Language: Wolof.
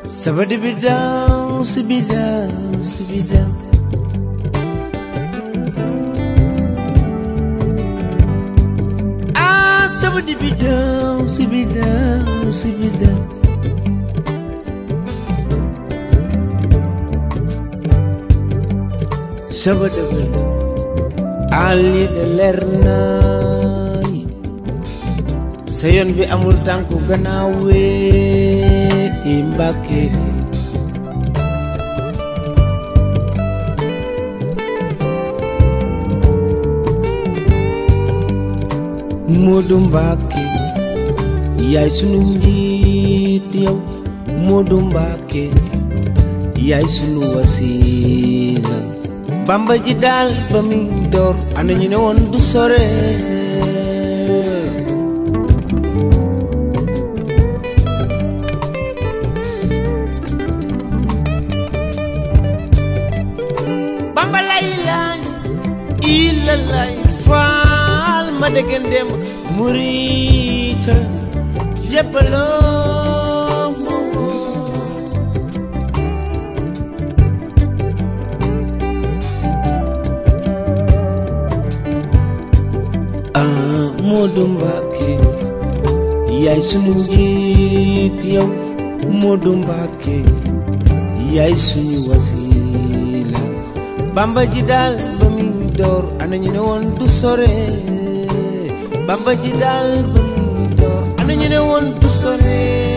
Sabadi bidaw, sibidaw, sibidaw. Ah, sabadi bidaw, sibidaw, sibidaw. Sabadi bidaw, ali de leer naay. sa yoon bi amul tànku gannaaw wee i Mbàkke Moodu Mbàkke yaay sunu njiit yow Moodu Mbàkke yaay sunu wasiila Bamba ji daal ba mi door ana ñu ne woon du sore Bamba lay laay illa lay faal ma degen dem murita jéppaloo ma woo ah Moodu Mbàkke yaay sunu njiit yow Moodu Mbàkke yaay sunu wasiila bamba ji daal ba muy door ana ñu ne woon du sore bamba ji daal ba muy door ana ñu ne woon du sore